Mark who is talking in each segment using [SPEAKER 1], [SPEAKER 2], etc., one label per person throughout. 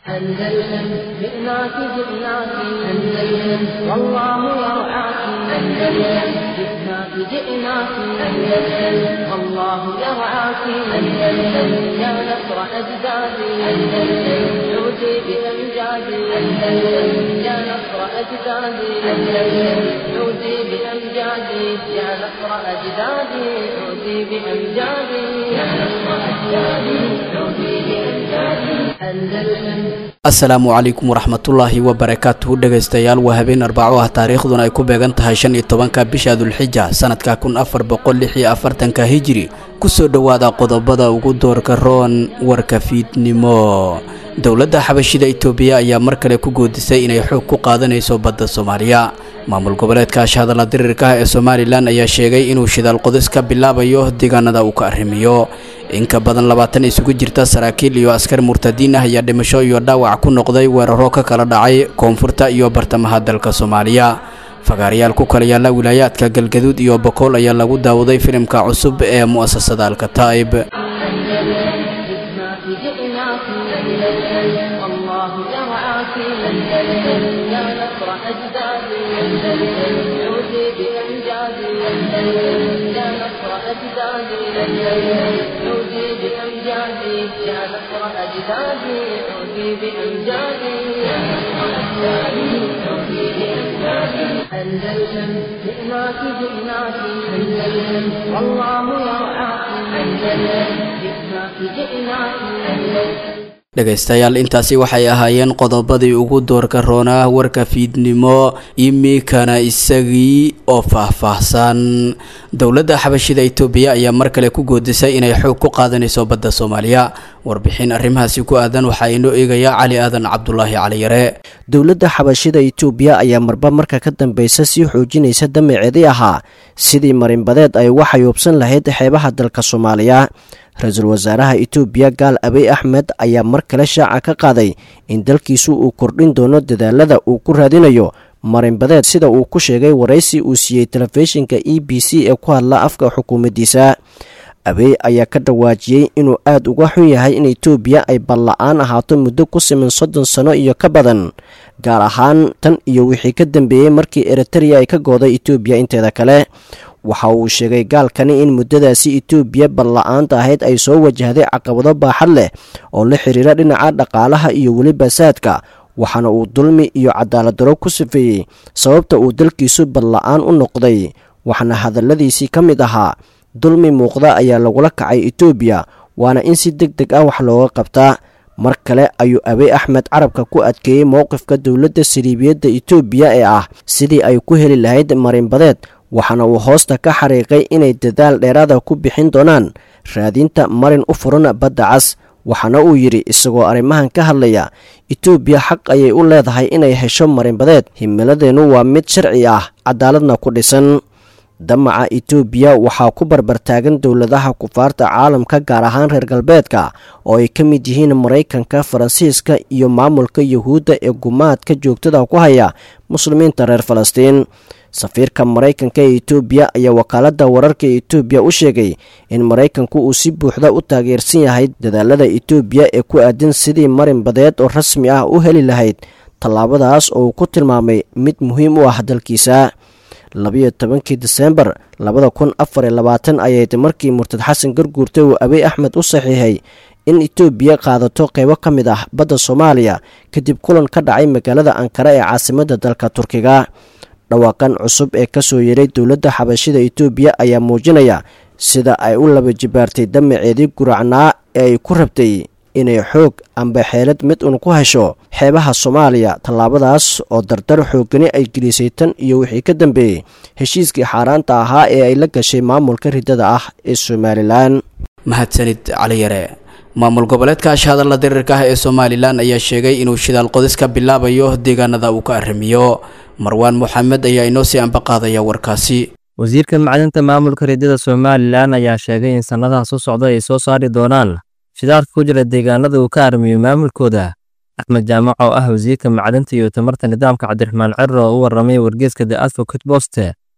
[SPEAKER 1] أندلسن جئناك جئناك أندلسن والله يرعاك أندلسن جئناك جئناك أندلسن والله يرعاك أندلسن يا نصر أجدادي أندلسن عودي بأمجادي أندلسن يا نصر أجدادي أندلسن عودي بأمجادي يا نصر أجدادي عودي بأمجادي يا نصر أجدادي عودي بأمجادي أندلسن
[SPEAKER 2] asalaamu calaykum waraxmatullaahi wabarakaatuhu dhegaystayaal waa habeen arbaco ah taariikhduna ay ku beegan tahay shan iyo tobanka bisha dulxija sanadka kun afar boqol lix iyo afartanka hijiri kusoo dhowaada qodobada ugu doorka roon warka fiidnimo dowladda xabashida itoobiya ayaa mar kale ku goodisay inay xoog ku qaadanayso badda soomaaliya maamul goboleedka ashahadalla dirirka ah ee somalilan ayaa sheegay inuu shidaal qodis ka bilaabayo deegaanada uu ka arrimiyo in ka badan labaatan isugu jirta saraakiil iyo askar murtadiin ah ayaa dhimasho iyo dhaawac ku noqday weeraro ka kala dhacay koonfurta iyo bartamaha dalka soomaaliya fagaarayaal ku kala yaalla wilaayaadka galgaduud iyo bokool ayaa lagu daawaday filimka cusub ee mu'asasada alkataa'ib
[SPEAKER 1] جئناك جئناك أندلسن والله يرعاك أندلسن يا نصر أجدادي أندلسن عودي بأمجادي أندلسن يا نصر أجدادي أندلسن عودي بأمجادي يا نصر أجدادي عودي بأمجادي يا نصر أجدادي عودي بأمجادي أندلسن جئناك جئناك أندلسن والله يرعاك أندلسن جئناك جئناك أندلسن
[SPEAKER 2] dhegaystayaal intaasi waxay ahaayeen qodobadii ugu doorka roonaa warka fiidnimo imikana isagii oo faahfaahsan dowladda xabashida itoobiya ayaa mar kale ku goodisay inay xoog ku qaadanayso badda soomaaliya warbixin arrimahaasi ku aadan waxaa inoo eegaya cali aadan cabdulaahi caliyare
[SPEAKER 3] dowladda xabashida itoobiya ayaa marba marka ka dambeysa sii xoojinaysa damaceedii ahaa sidii marinbadeed ay uga xayuubsan lahayd xeebaha dalka soomaaliya ra-iisul wasaaraha itoobiya gaal abiy axmed ayaa mar kale shaaca ka qaaday in dalkiisu uu kordhin doono dadaalada uu ku raadinayo marinbadeed sida uu ku sheegay waraysi uu siiyey telefishinka e b c ee ku hadla afka xukuumaddiisa abiy ayaa ka dhawaajiyey inuu aad uga xun yahay in itoobiya ay balla-aan ahaato muddo ku siman soddon sano iyo ka badan gaar ahaan tan iyo wixii ka dambeeyey markii eritereya ay ka gooday itoobiya inteeda kale waxa uu sheegay gaalkani in muddadaasi itoobiya balla-aanta ahayd ay soo wajahday caqabado baaxad leh oo la xiriira dhinaca dhaqaalaha iyo weliba saadka waxaana uu dulmi iyo cadaaladdarro ku sifeeyey sababta uu dalkiisu balla-aan u noqday waxaana hadalladiisii ka mid ahaa dulmi muuqda ayaa lagula kacay itoobiya waana in si deg deg ah wax looga qabtaa mar kale ayuu abiy axmed carabka ku adkeeyey mowqifka dowladda saliibiyadda itoobiya ee ah sidii ay ku heli lahayd marinbadeed waxaana uu hoosta ka xariiqay inay dadaal dheeraada ku bixin doonaan raadinta marin u furan badda cas waxaana uu yidhi isagoo arrimahan ka hadlaya itoobiya xaq ayay u leedahay inay hesho marinbadeed himiladeennu waa mid sharci ah cadaaladna ku dhisan damaca itoobiya waxaa ku barbartaagan dowladaha kufaarta caalamka gaar ahaan reer galbeedka oo ay ka mid yihiin maraykanka faransiiska iyo maamulka yuhuudda ee gumaadka joogtada ku haya muslimiinta reer falastiin safiirka maraykanka ee itoobiya ayaa wakaaladda wararka ee itoobiya u sheegay in maraykanku uu si buuxda u taageersan yahay dadaalada itoobiya ee ku aadan sidii marin badeed oo rasmi ah u heli lahayd tallaabadaas oo uu ku tilmaamay mid muhiim u ah dalkiisa labiyo tobankii diseembar labada kun afar iyo labaatan ayayd markii murtad xasan garguurta uu abiy axmed u saxiixay in itoobiya qaadato qeybo ka mid ah badda soomaaliya kadib kulan ka dhacay magaalada ankara ee caasimadda dalka turkiga dhawaaqan cusub ee ka soo yeeray dowladda xabashida itoobiya ayaa muujinaya sida ay u laba jibaartay damaceedii guracnaa ee ay ku rabtay inay xoog amba xeelad mid un ku hesho xeebaha soomaaliya tallaabadaas oo dardar xoogani ay gelisay tan iyo wixii ka dambeeyey heshiiskii xaaraanta ahaa ee ay la gashay maamulka riddada ah ee somalilan
[SPEAKER 2] mahadsanid caliyare maamul goboleedka ashahadalla dirirka ah ee somalilan ayaa sheegay inuu shidaal qodis ka bilaabayo deegaanada uu ka arrimiyo marwaan moxamed ayaa inoo sii ambaqaadaya warkaasi
[SPEAKER 4] wasiirka macdinta maamulka riddada somalilan ayaa sheegay in sannadaha soo socda ay soo saari doonaan shidaalka ku jira deegaanada uu ka arrimiyo maamulkooda axmed jaamac oo ah wasiirka macdinta iyo tamarta nidaamka cabdiraxmaan cerro oo u warramay wargeeska the advocate boste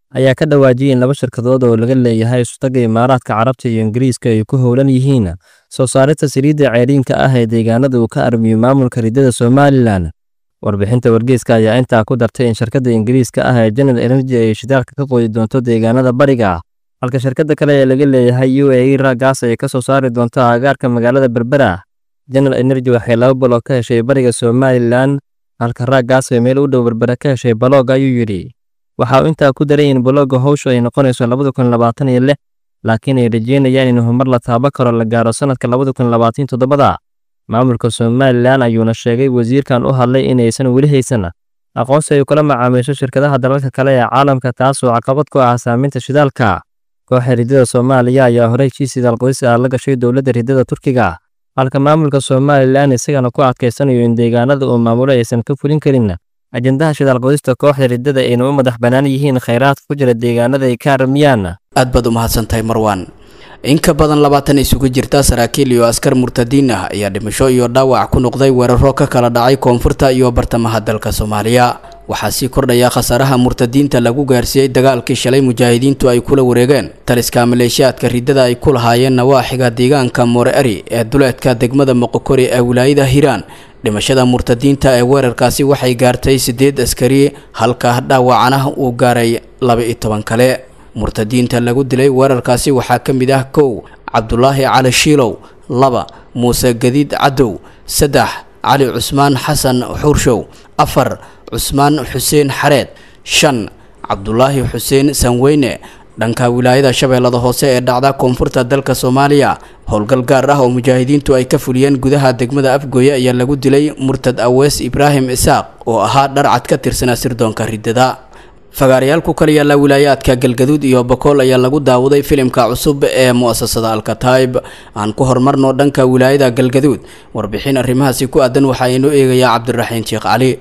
[SPEAKER 4] ayaa ka dhawaajiyay in laba shirkadood oo laga leeyahay isutaga imaaraadka carabta iyo ingiriiska ay ku howlan yihiin soo saarista saliidda ceeriinka ah ee deegaanada uu ka armiyo maamulka riddada somalilan warbixinta wargeyska ayaa intaa ku dartay in shirkadda ingiriiska ah ee general energy ay shidaalka ka qoodi doonto deegaanada bariga halka shirkadda kale ee laga leeyahay u a e raagaas ay ka soo saari doonto agaarka magaalada berbera general energy waxay laba baloog ka heshay bariga somalilan halka raagaas ay meel u dhow berbera ka heshay baloog ayuu yidhi waxa uu intaa ku daray in balooga howshu ay noqonayso labada kun labaatan iyo lix laakiin ay rajeynayaan in horumar la taabo karo la gaaro sannadka labada kun labaatan toddobada maamulka somalilan ayuuna sheegay wasiirkan u hadlay inaysan weli haysan aqoonsi ay kula macaamiisho shirkadaha dalalka kale ee caalamka taasoo caqabad ku ah saaminta shidaalka kooxa riddada soomaaliya ayaa horey heshiis shidaal qodis ah la gashay dowladda riddada turkiga halka maamulka somalilan isagana ku adkaysanayo in deegaanada uu maamulo aysan ka fulin karin ajendaha shidaal qodista kooxda riddada ayna u madax bannaan yihiin khayraadka ku jira deegaanada ay ka armiyaan
[SPEAKER 2] aad baad u mahadsantahay marwaan in ka badan labaatan isugu jirta saraakiil iyo askar murtadiin ah ayaa dhimasho iyo dhaawac ku noqday weeraro ka kala dhacay koonfurta iyo bartamaha dalka soomaaliya waxaa sii kordhaya khasaaraha murtadiinta lagu gaarsiiyey dagaalkii shalay mujaahidiintu ay kula wareegeen taliska maleeshiyaadka riddada ay ku lahaayeen nawaaxiga deegaanka moore eri ee duleedka degmada moqokori ee wilaayada hiiraan dhimashada murtadiinta ee weerarkaasi waxay gaartay siddeed askari halka dhaawacana uu gaaray laba-iyo toban kale murtadiinta lagu dilay weerarkaasi waxaa ka mid ah kow cabdulaahi cali shiilow laba muuse gadiid cadow saddex cali cusmaan xasan xuurshow afar cusmaan xuseen xareed shan cabdulaahi xuseen sanweyne dhanka wilaayada shabeellada hoose ee dhacda koonfurta dalka soomaaliya howlgal gaar ah oo mujaahidiintu ay ka fuliyeen gudaha degmada afgooye ayaa lagu dilay murtad awees ibraahim isaaq oo ahaa dharcad ka tirsanaa sirdoonka riddada fagaarayaal ku kala yaalla wilaayaadka galgaduud iyo bokool ayaa lagu daawaday filimka cusub ee mu'asasada alkataib aan ku horumarno dhanka wilaayada galgaduud warbixin arrimahaasi ku aadan waxaa inoo eegayaa cabdiraxiin sheekh cali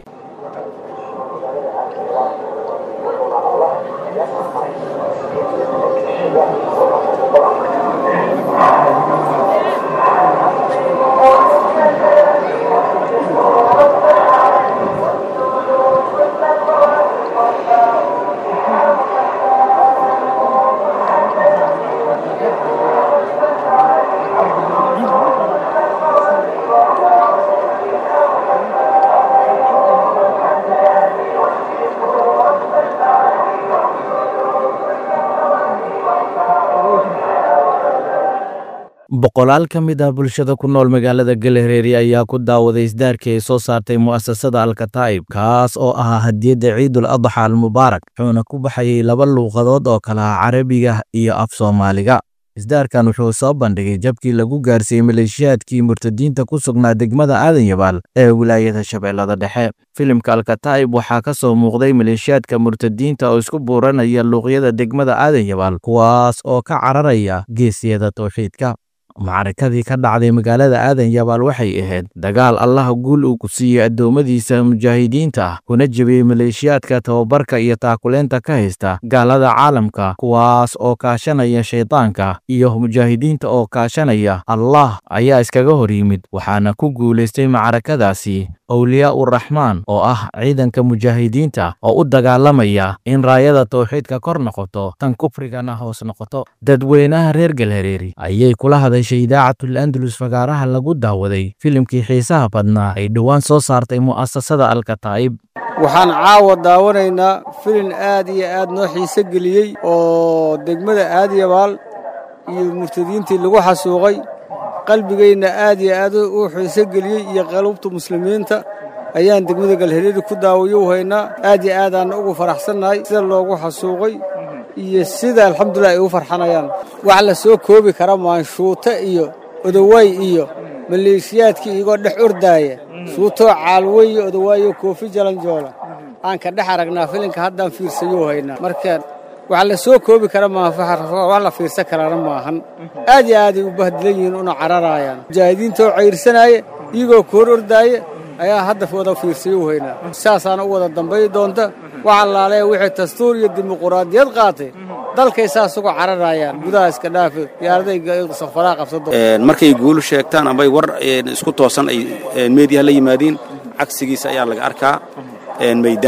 [SPEAKER 5] boqolaal ka mid ah bulshada ku nool magaalada galhareeri ayaa ku daawaday isdaarkii ay soo saartay mu'asasada alkataa'ib kaas oo ahaa hadiyadda ciidul adxa almubaarak wuxuuna ku baxayay laba luuqadood oo kala ah carabiga iyo af soomaaliga isdaarkan wuxuu soo bandhigay jabkii lagu gaarsiiyey maleeshiyaadkii murtadiinta ku sugnaa degmada aadan yabaal ee wilaayada shabeellada dhexe filimka alkataa'ib waxaa ka soo muuqday maleeshiyaadka murtadiinta oo isku buuranaya luuqyada degmada aadan yabaal kuwaas oo ka cararaya geesiyada towxiidka macrakadii ka dhacday magaalada aadan yabaal waxay ahayd dagaal allaha guul uu ku siiyey addoommadiisa mujaahidiinta ah kuna jebiyey maleeshiyaadka tababarka iyo taakuleenta ka haysta gaalada caalamka kuwaas oo kaashanaya shaydaanka iyo mujaahidiinta oo kaashanaya allah ayaa iskaga hor yimid waxaana ku guulaystay macrakadaasi awliyaa uraxmaan oo ah ciidanka mujaahidiinta oo u dagaalamaya in raayada towxiidka kor noqoto tan kufrigana hoos noqoto dadweynaha reer galhareeri ayay kula hadashay idaacatul andalus fagaaraha lagu daawaday filimkii xiisaha badnaa ay dhowaan soo saartay mu'asasada alkataa'ib
[SPEAKER 6] waxaan caawa daawanaynaa filin aad iyo aad noo xiise geliyey oo degmada aadyabaal iyo murtadiintii lagu xasuuqay qalbigayna aad iyo aad u xiise geliyey iyo qalubta muslimiinta ayaan degmada galhareeri ku daawayo haynaa aad iyo aadaanna ugu faraxsannahay sida loogu xasuuqay iyo sida alxamdulilah ay u farxanayaan wax la soo koobi kara maanshuuto iyo odowaay iyo maleeshiyaadkii iyagoo dhex ordaaya shuutoo caalwey iyo odowaayo koofi jalanjoola aan ka dhex aragnaa filinka haddaan fiirsayou haynaa marka wax la soo koobi kara maaha wax la fiirsan karaana maahan aad iyo aaday u bahdilan yihiin una cararaayaan mujaahidiintaoo cayrsanaaya iyagoo koor ordaaya ayaa hadda wada fiirsayo haynaa saasaana u wada dambay doonta wax allaale wixii dastuur iyo dimuquraadiyad qaatay dalkay saas uga cararayaan gudaha iska dhaafi diyaaraday safaraa qabsado
[SPEAKER 7] markay guulu sheegtaan ambay war isku toosan ay meediyaha la yimaadiin cagsigiisa ayaa laga arkaa maydaanka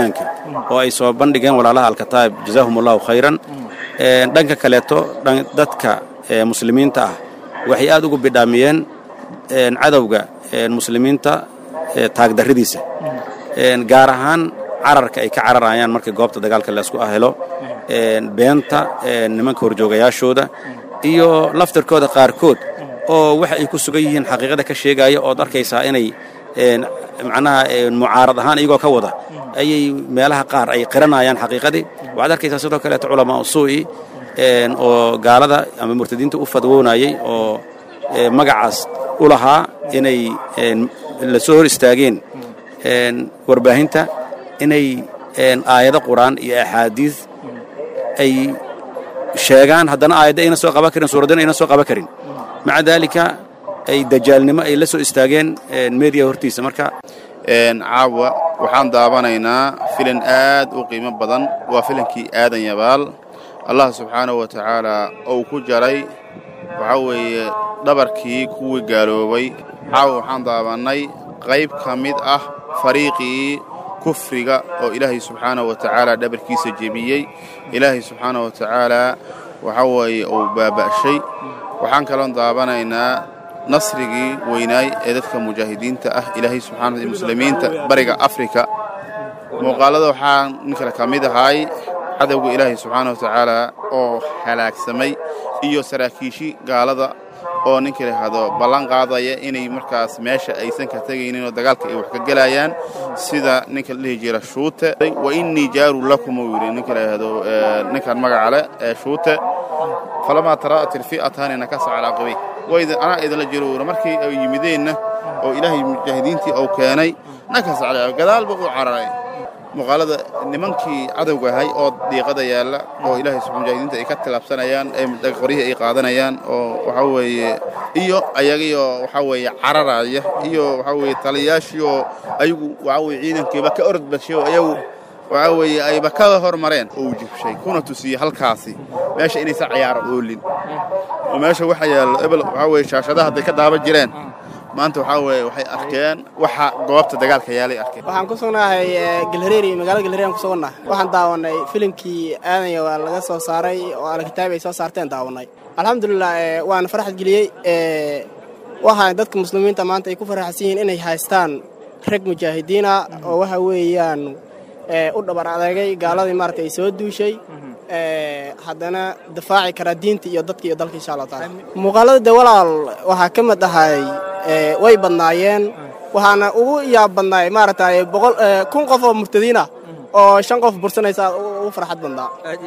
[SPEAKER 7] oo ay soo bandhigeen walaalaha alkataa'ib jazaahum allahu khayran dhanka kaleeto dadka muslimiinta ah waxay aad ugu bidhaamiyeen cadowga muslimiinta taagdarridiisa gaar ahaan cararka ay ka cararayaan markii goobta dagaalka laysku ahelo beenta nimanka horjoogayaashooda iyo laftirkooda qaarkood oo waxa ay ku sugan yihiin xaqiiqada ka sheegaya ood arkaysaa inay macnaha mucaarad ahaan iyagoo ka wada ayay meelaha qaar ay qiranayaan xaqiiqadii waxaad arkaysaa sidoo kaleeto culamaa usuu'i oo gaalada ama murtadiinta u fadwoonayay oo magacaas u lahaa inay la soo hor istaageen warbaahinta inay aayado qur'aan iyo axaadiis ay sheegaan haddana aayadda ayna soo qaban karin suuraddana ayna soo qaban karin maca daalika ay dajaalnimo ay la soo istaageen meediya hortiisa marka
[SPEAKER 8] caawa waxaan daawanaynaa filin aad u qiimo badan waa filinkii aadan yabaal allah subxaanahu wa tacaalaa uu ku jaray waxaa weeye dhabarkii kuwii gaaloobay caawa waxaan daawannay qayb ka mid ah fariiqii kufriga oo ilaahay subxaanahu wa tacaala dhabarkiisa jebiyey ilaahay subxaanahu wa tacaalaa waxaa weeye uu baaba'shay waxaan kaloon daawanaynaa nasrigii weynaay ee dadka mujaahidiinta ah ilaahay subxana muslimiinta bariga afrika muuqaallada waxaa nin kale ka mid ahay cadowga ilaahay subxaana wa tacaalaa oo halaagsamay iyo saraakiishii gaalada oo ninka lahahdo ballan qaadaya inay markaas meesha aysan ka tegaynin oo dagaalka ay wax ka gelayaan sida ninka la dhihi jira shuute wa innii jaaru lakum uu yidhi ninka lahahdo ninkan magaca leh ee shuute falamaa tara'at ilfi'ataani nakasa calaa qibay waydin anaa idinla jiro uura markii ay yimideenna oo ilaahay mujaahidiintii uu keenay nakasa calaa gadaalba uu cararay muuqaalada nimankii cadowga ahay oo diiqada yaalla oo ilaahay subxaa mujaahidiinta ay ka tilaabsanayaan ee qoryihii ay qaadanayaan oo waxaa weeye iyo ayagiioo waxaa weeye cararaya iyo waxaa weeye taliyaashii oo ayagu waxaa weye ciidankiiba ka orod badshay oo ayagu waxaa weeye ayba ka hormareen oo uu jibshay kuna tusiyey halkaasi meesha inaysa cayaaro oolin oo meesha waxa yaallo ebel waxaa weye shaashadaha hadday ka daaba jireen maanta waxaa weeye waxay arkeen waxa goobta dagaalka yaalay arkeen
[SPEAKER 9] waxaan ku sugnahay galhareeri magaalada galhareeri aan ku sugannahay waxaan daawanay filimkii aadanya waa laga soo saaray oo alkitaab ay soo saarteen daawanay alxamdulilah waana faraxad geliyey waxaa dadka muslimiinta maanta ay ku faraxsan yihiin inay haystaan rag mujaahidiina oo waxa weeyaan u dhabar adeegay gaaladii maarata ay soo duushay haddana difaaci karaa diinta iyo dadka iyo dalka insha allah taala muuqaalada de walaal waxaa ka mid ahay way badnaayeen waxaana ugu yaab badnaay maaragtay boqol kun qof oo murtadiin ah oo shan qof bursanaysa ugu farxad badnaa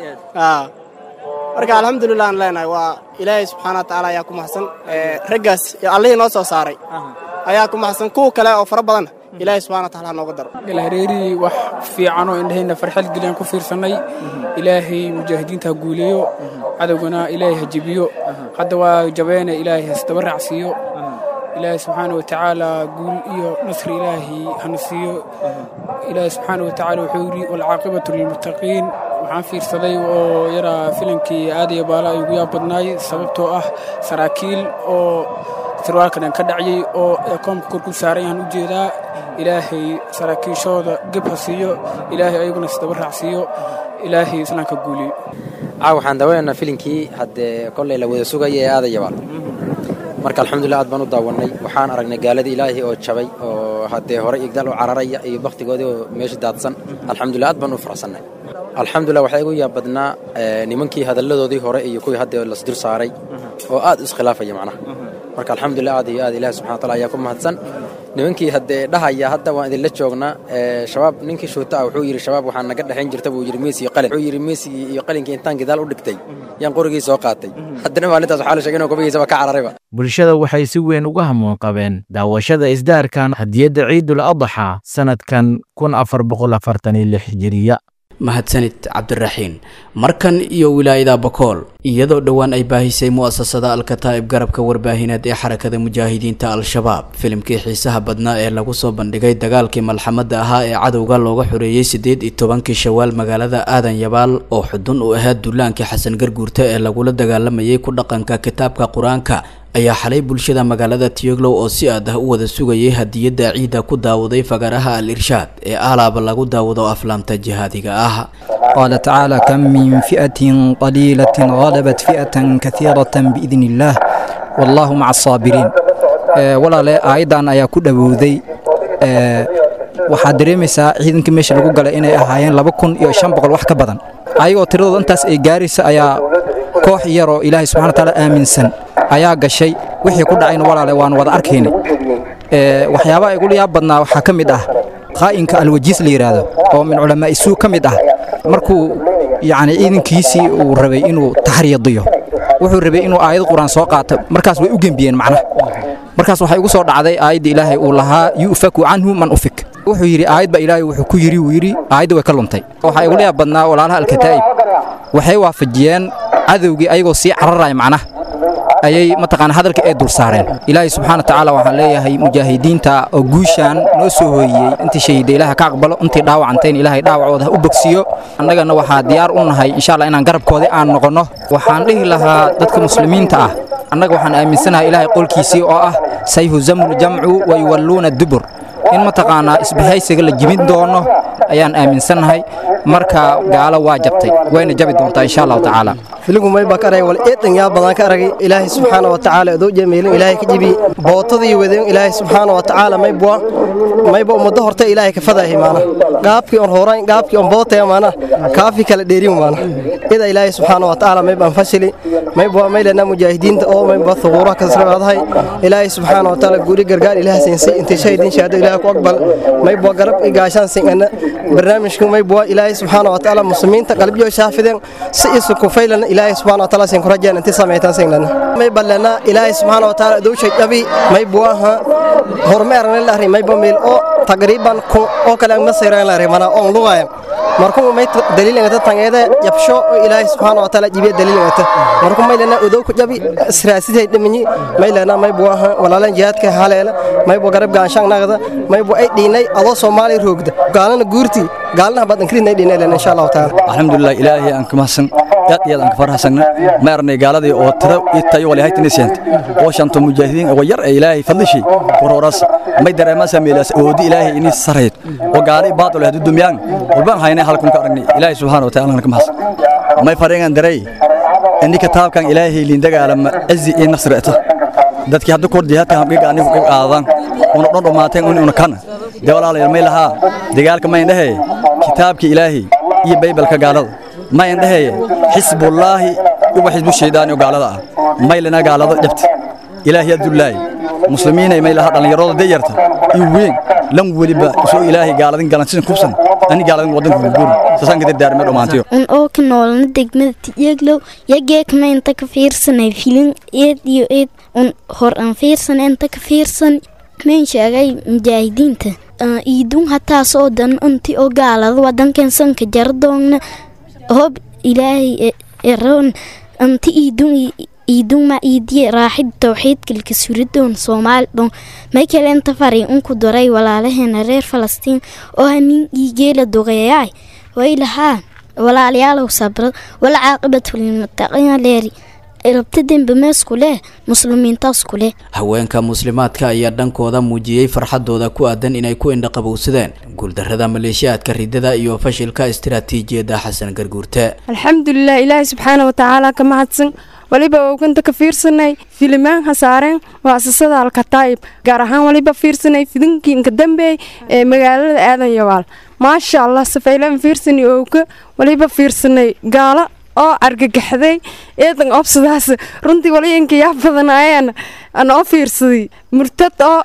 [SPEAKER 9] marka alxamdulilah aan leenahay waa ilaahay subxaana wa tacaala ayaa ku maxsan raggaas allihii noo soo saaray ayaa ku maxsan kuwa kale oo fara badan ilaahay subxana wa taala ha nooga daro
[SPEAKER 10] galhareeri wax fiican oo indhahayna farxad geliyaan ku fiirsannay ilaahay mujaahidiinta ha guuleeyo cadowgana ilaahay ha jebiyo hadda waa jabeene ilaahay hasdaba raacsiiyo ilaahay subxaana wa tacaala guul iyo nasri ilaahay hana siiyo ilaahay subxaana wa tacaala wuxuu yidhi walcaaqibatu lilmuttaqiin waxaan fiirsaday oo yaraa filankii aadaya baala ay ugu yaab badnaay sababtoo ah saraakiil oo sirwaalkan ka dhacyay oo ekoomka kor ku saaran yahaan u jeedaa ilaahay saraakiishooda geb ha siiyo ilaahay ayaguna isdaba raacsiiyo ilaahay islaamka guuliyo
[SPEAKER 11] caaw waxaan dawanaynaa filinkii haddee kollay la wada sugaya ee aadayabaal marka alxamdulilah aad baan u daawannay waxaan aragnay gaaladii ilaahay oo jabay oo haddee hore igdaal u cararaya iyo bakhtigoodii oo meesha daadsan alxamdulilah aad baan u faraxsannay alxamdulilah waxaa igu yaab badnaa nimankii hadalladoodii hore iyo kuwii hadda lasdur saaray oo aad u iskhilaafaya macnaha marka alxamdulilah aad iyo aad ilahi subxana wataala ayaa ku mahadsan nimankii haddee dhahaya hadda waan idinla joognaa shabaab ninkii shuuta ah wuxuu yidhi shabaab waxaa naga dhexayn jirta buu yidhi meesi iyo qalin wuxuu yidhi meesigii iyo qalinkii intaan gidaal u dhigtay yaan qorigii soo qaatay haddana maalintaas waxaa la sheegay inuu kubigiisaba ka cararayba
[SPEAKER 5] bulshada waxay si weyn uga hamuun qabeen daawashada isdaarkan hadiyadda ciidul adxa sanadkan kun afar boqol afartan iyo lix hijiriya
[SPEAKER 2] mahadsanid cabdiraxiin markan iyo wilaayada bakool iyadoo dhowaan ay baahisay mu'asasada alkataa'ib garabka warbaahineed ee xarakada mujaahidiinta al-shabaab filimkii xiisaha badnaa ee lagu soo bandhigay dagaalkii malxamadda ahaa ee cadowga looga xoreeyey siddeed iyo tobankii shawaal magaalada aadan yabaal oo xudun u ahaa duulaankii xasan garguurta ee lagula dagaalamayay ku dhaqanka kitaabka qur-aanka ayaa xalay bulshada magaalada tiyoglow oo si aad ah u wada sugayay hadiyadda ciidda ku daawaday fagaraha al irshaad ee alaaba lagu daawado aflaamta jihaadiga ah
[SPEAKER 12] قال تعالى كم من فئة قليلة غلبت فئة كثيرة بإذن الله والله مع الصابرين ولا لا أيضا أيا كل بوذي waxaad dareemaysaa ciidankii meesha lagu galay inay ahaayeen laba kun iyo shan boqol wax ka badan ayagoo tiradooda intaas ay gaaraysa ayaa koox yaroo ilaahay subxana wataala aaminsan ayaa gashay wixii ku dhacayna walaale waanu wada arkaynay waxyaabaha igula yaab badnaa waxaa ka mid ah qaa'inka alwajiis la yidhaahdo oo min culamaa'i suu ka mid ah markuu yacni ciidankiisii uu rabay inuu taxriyadiyo wuxuu rabay inuu aayad qur-aan soo qaato markaas way u gembiyeen macnaha markaas waxay ugu soo dhacday aayadda ilaahay uu lahaa yu'faku canhu man ufik wuxuu yidhi aayad baa ilaahay wuxuu ku yidhi wuu yidhi aayadda way ka luntay waxaa igula yaab badnaa walaalaha alkataa'ib waxay waafajiyeen cadowgii ayagoo sii cararaya macnaha ayay mataqaana hadalka ay dul saareen ilaahay subxaana watacaala waxaan leeyahay mujaahidiinta oo guushaan noo soo hooyiyey intii shahiida ilaaha ka aqbalo intii dhaawacantayn ilaahay dhaawacooda ha u bogsiyo annagana waxaa diyaar u nahay insha allah inaan garabkoodii aan noqonno waxaan dhihi lahaa dadka muslimiinta ah annaga waxaan aaminsanahay ilaahay qolkiisii oo ah sayhuzamu ljamcu wa yuwalluuna dubur in mataqaanaa isbahaysiga la jibin doono ayaan aaminsannahay marka gaalo waa jabtay wayna jabi doontaa insha allahu tacaala
[SPEAKER 13] filigu may baa ka aragay wal eedan yaa badan ka aragay ilaahay subxaana wa tacaala adoo jemeelin ilaahay ka jibi bootadii wadeen ilaahay subxaana wa tacaala may bua mayba ummaddo horta ilaahay ka fadahay maana gaabkii on horayn gaabkii on bootaya maana kaafi kala dheerin maana ida ilaahay subxaana wa tacaala may baan fashili may bua may lena mujaahidiinta oo may bua thuquuraha ka srabaadahay ilaahay subxaana wa tacaala guuri gargaar ilaah siinsi intii shahidiin shahaado ilaahay ku aqbal may bua garab i gaashaan singana barnaamijku may bua ilaahay subxaana wa tacaala muslimiinta qalbiyo shaafideen si isu kufaylana ilaahay subxaana wa tacaala sin ku rajeen intii samaytaan singlana may ballana ilaahay subxaana wa tacaala dowshay dhabi may buaha hormeerna la arri may bamil oo taqriiban kun oo kale ma sayran la arri mana on lugayan markuu may daliil ngata tangeeda jabsho oo ilaahay subxaana wa tacaala jibiya daliil ngata markuu may lana udow ku jabi israasiday dhimanyi may lana may buaha walaalan jihaadka haleela may bu garab gaanshaan nagada may bu ay dhiinay adoo soomaali roogda gaalana guurti gaalna badan krinay dhiinay lana insha Allah taala
[SPEAKER 14] alxamdulilah ilaahay aan ka mahadsan aad iyo aad aan ka farxasana ma arnay gaaladii oo tiro iyo tayo wali haytini seent oo shanto mujaahidiin oo yar ee ilaahay fadlishi waroras may dareema sameelas oodi ilaahay ini sareed oo gaali baad leh dumyaan walbaan haynay halkan ka aragnay ilaahay subhanahu wa ta'ala ka mahadsan may fareengan daray inni kitaabkan ilaahay liin dagaalama azzi iyo nasrata dadkii hadda kor jihaadka hamqiga anigu ka qaadan una dhan dhumaateen una kana de walaalayaal may lahaa dagaalka ma indhahe kitaabka ilaahay iyo baybalka gaalada ma indhahe xisbullaahi iyo xisbu shaydaani oo gaalada ah may lana gaalada dhabta ilaahay adullaahi muslimiinay may lahaa dhallinyarada dayarta iyo weyn lan weliba soo ilaahay gaaladin galan sidan kubsan ani gaaladin wadanka gugur sasaan ka dardaarmay dhammaantiyo
[SPEAKER 15] un oo ka noolna degmada tiyeglow yageekma inta ka fiirsanay filin eed iyo eed un hor aan fiirsan inta ka fiirsan mayn sheegay mujaahidiinta iidun hataasoo dan inti oo gaalada wadankan sanka jardoogna hob ilaahay eroon anti iidun iidun ma iidiye raaxid towxiidkalka suridoon soomaali dhon may kale inta fari unku daray walaalaheena reer falastiin oo hanin iigeela doqeeyaay way lahaa walaalayaalow sabra wala caaqibatu lilmuttaqiina leeri rabta dembe meesku leh muslimiintaasku leh
[SPEAKER 2] haweenka muslimaadka ayaa dhankooda muujiyey farxadooda ku aadan inay ku indhaqabowsadeen guuldarrada maleeshiyaadka ridada iyo fashilka istiraatiijiyadda xasan garguurte
[SPEAKER 16] alxamdulilah ilaahay subxaana watacaala ka mahadsan waliba ooganta ka fiirsanay filimaan hasaareen muasasada alkataa'ib gaar ahaan waliba fiirsanay fidinkii inka dambeey ee magaalada aadan yawaal maasha allah safaylaan fiirsani ooga waliba fiirsanay gaalo oo argagaxday eedan obsadaas runtii walayanka yaa badanaayeen aan oo fiirsaday murtad oo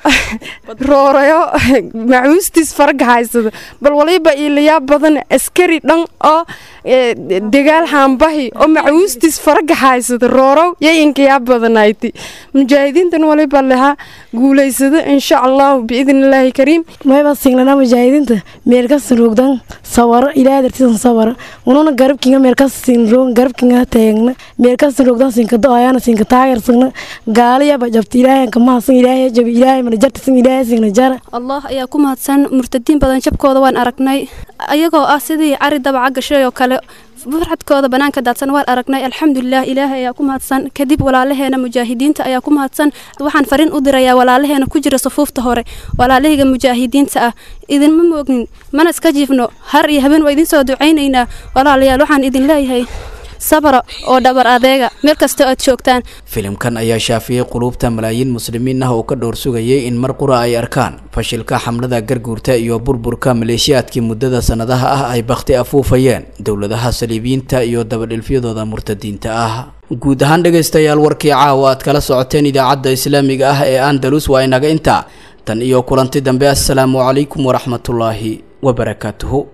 [SPEAKER 16] roorayo macuustiis faraga haysada bal waliba ilayaa badan askari dhan oo dagaal haambahi oo macuustiis faraga haysada roorow yayanka yaa badanayti mujaahidiintan waliba lahaa guulaysada insha allahu biidn illaahi kariim
[SPEAKER 17] mayba singlana mujaahidiinta meelkasin rogdan sawaro ilaahay dartiisan sawara ununa garabkinga meelkasin rogan garabkinga taagna meelkasin rogdan sinka do-ayaana sinka taagersagna gaaliyaba jabta ilaahay kamahasan ilaahay jabi ilaahay mana jartisan ilaahay singna jara
[SPEAKER 18] allah ayaa ku mahadsan murtadiin badan jabkooda waan aragnay ayagoo ah sidii cari dabaca gashay oo kale farxadkooda banaanka daadsan waan aragnay alxamdulilah ilaahay ayaa ku mahadsan kadib walaalaheena mujaahidiinta ayaa ku mahadsan waxaan fariin u dirayaa walaalaheena ku jira safuufta hore walaalahayga mujaahidiinta ah idinma moognin mana iska jiifno har iyo habeen waa idin soo ducaynaynaa walaalayaal waxaan idin leeyahay sabra oo dhabar adeega meel kasta aad joogtaan
[SPEAKER 2] filimkan ayaa shaafiyey quluubta malaayiin muslimiin ah oo ka dhowr sugayay in mar qura ay arkaan fashilka xamlada garguurta iyo burburka maleeshiyaadkii muddada sannadaha ah ay bakhti afuufayeen dowladaha saliibiyiinta iyo dabadhilfyadooda murtadiinta ah guud ahaan dhegaystayaal warkii caawa aad kala socoteen idaacadda islaamiga ah ee andalus waa inaga intaa tan iyo kulanti dambe assalaamu calaykum waraxmatullaahi wabarakaatuhu